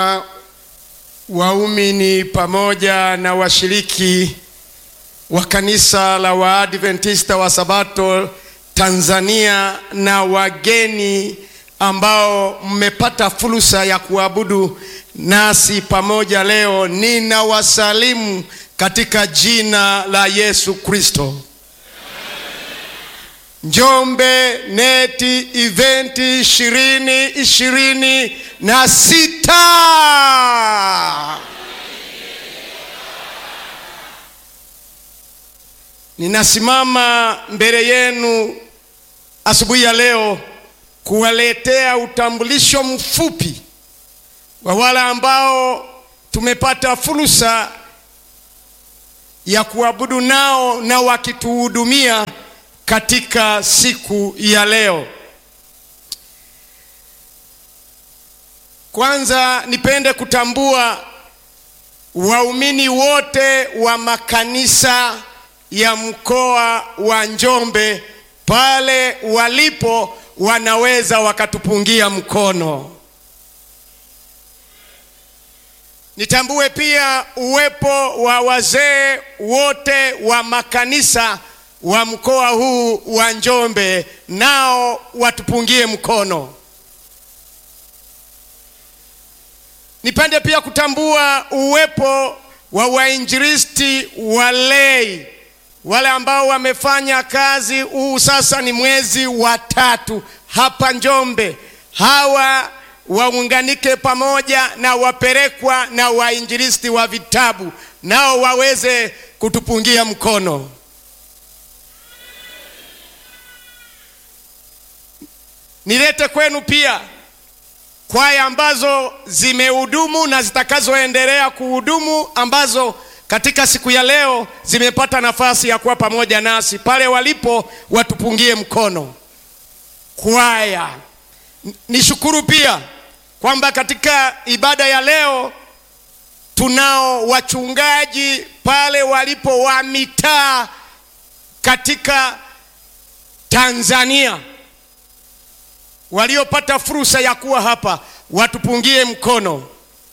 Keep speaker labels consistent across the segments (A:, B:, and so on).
A: Waumini pamoja na washiriki wa kanisa la Waadventista wa Sabato Tanzania na wageni ambao mmepata fursa ya kuabudu nasi pamoja leo, ninawasalimu katika jina la Yesu Kristo. Njombe Neti Eventi ishirini ishirini na sita. Ninasimama mbele yenu asubuhi ya leo kuwaletea utambulisho mfupi wa wale ambao tumepata fursa ya kuabudu nao na wakituhudumia katika siku ya leo. Kwanza nipende kutambua waumini wote wa makanisa ya mkoa wa Njombe pale walipo wanaweza wakatupungia mkono. Nitambue pia uwepo wa wazee wote wa makanisa wa mkoa huu wa Njombe, nao watupungie mkono. Nipende pia kutambua uwepo wa wainjilisti walei wale ambao wamefanya kazi, huu sasa ni mwezi wa tatu hapa Njombe. Hawa waunganike pamoja na wapelekwa na wainjilisti wa vitabu, nao waweze kutupungia mkono. Nilete kwenu pia kwaya ambazo zimehudumu na zitakazoendelea kuhudumu ambazo katika siku ya leo zimepata nafasi ya kuwa pamoja nasi pale walipo, watupungie mkono. Kwaya, nishukuru pia kwamba katika ibada ya leo tunao wachungaji pale walipo wa mitaa katika Tanzania waliopata fursa ya kuwa hapa, watupungie mkono.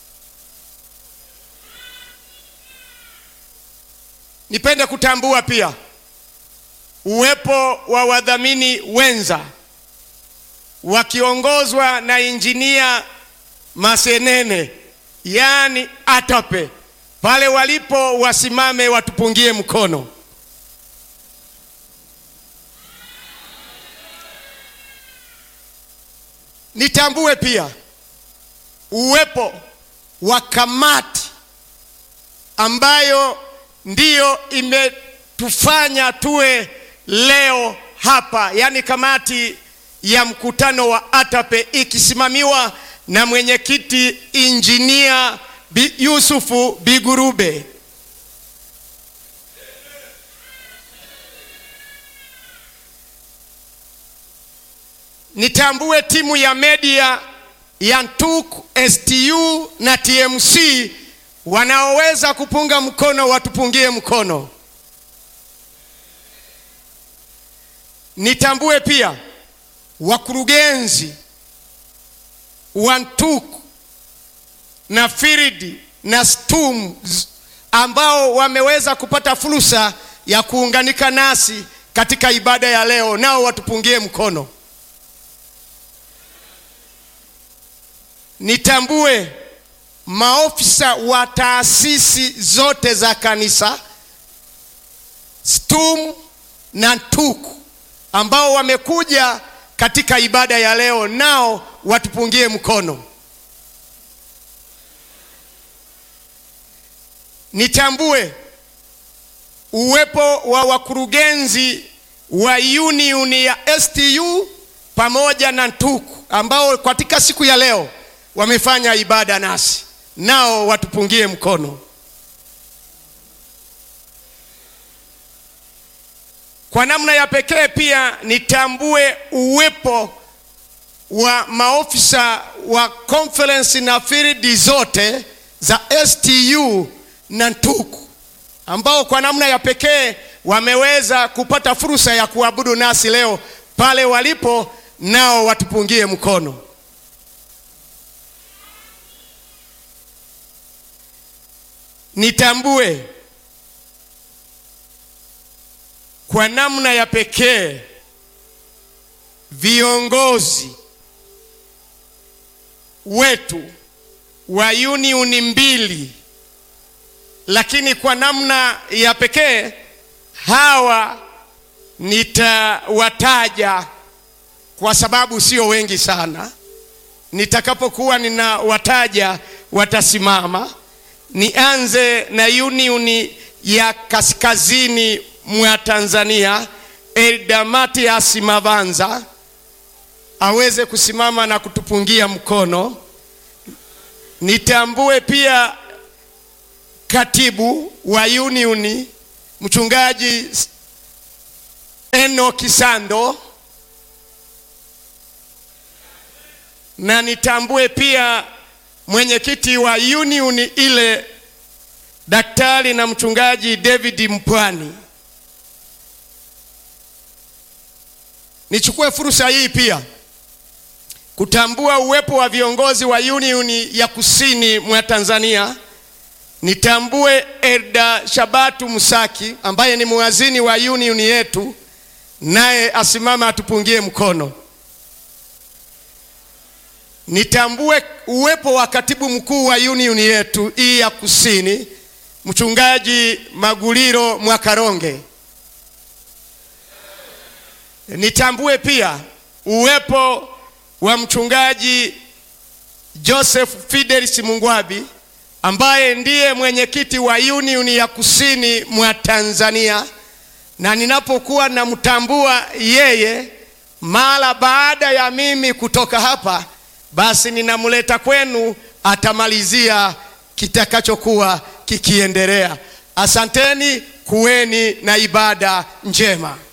A: Nipende kutambua pia uwepo wa wadhamini wenza wakiongozwa na injinia Masenene, yaani ATAPE, pale walipo wasimame, watupungie mkono. Nitambue pia uwepo wa kamati ambayo ndiyo imetufanya tuwe leo hapa, yaani kamati ya mkutano wa ATAPE ikisimamiwa na mwenyekiti injinia Yusufu Bigurube. Nitambue timu ya media ya NTUK, STU na TMC wanaoweza kupunga mkono watupungie mkono. Nitambue pia wakurugenzi wa NTUK na FIRID na STUM ambao wameweza kupata fursa ya kuunganika nasi katika ibada ya leo, nao watupungie mkono. Nitambue maofisa wa taasisi zote za kanisa STUM na NTUK ambao wamekuja katika ibada ya leo, nao watupungie mkono. Nitambue uwepo wa wakurugenzi wa union ya STU pamoja na NTUK ambao katika siku ya leo wamefanya ibada nasi nao watupungie mkono. Kwa namna ya pekee pia nitambue uwepo wa maofisa wa conference na field zote za STU na NTUK ambao kwa namna ya pekee wameweza kupata fursa ya kuabudu nasi leo pale walipo, nao watupungie mkono. nitambue kwa namna ya pekee viongozi wetu wa unioni mbili, lakini kwa namna ya pekee hawa nitawataja kwa sababu sio wengi sana. Nitakapokuwa ninawataja watasimama. Nianze na unioni ya kaskazini mwa Tanzania, Elda Matias Mavanza aweze kusimama na kutupungia mkono. Nitambue pia katibu wa unioni mchungaji Eno Kisando, na nitambue pia mwenyekiti wa unioni ile daktari na mchungaji David Mpwani. Nichukue fursa hii pia kutambua uwepo wa viongozi wa unioni ya kusini mwa Tanzania. Nitambue Elda Shabatu Musaki ambaye ni muazini wa unioni yetu, naye asimama atupungie mkono. Nitambue uwepo wa katibu mkuu wa unioni yetu hii ya kusini, mchungaji Maguliro Mwakaronge. Nitambue pia uwepo wa mchungaji Joseph Fidelis Mungwabi ambaye ndiye mwenyekiti wa unioni ya kusini mwa Tanzania, na ninapokuwa namtambua yeye, mara baada ya mimi kutoka hapa, basi ninamleta kwenu, atamalizia kitakachokuwa kikiendelea. Asanteni, kuweni na ibada njema.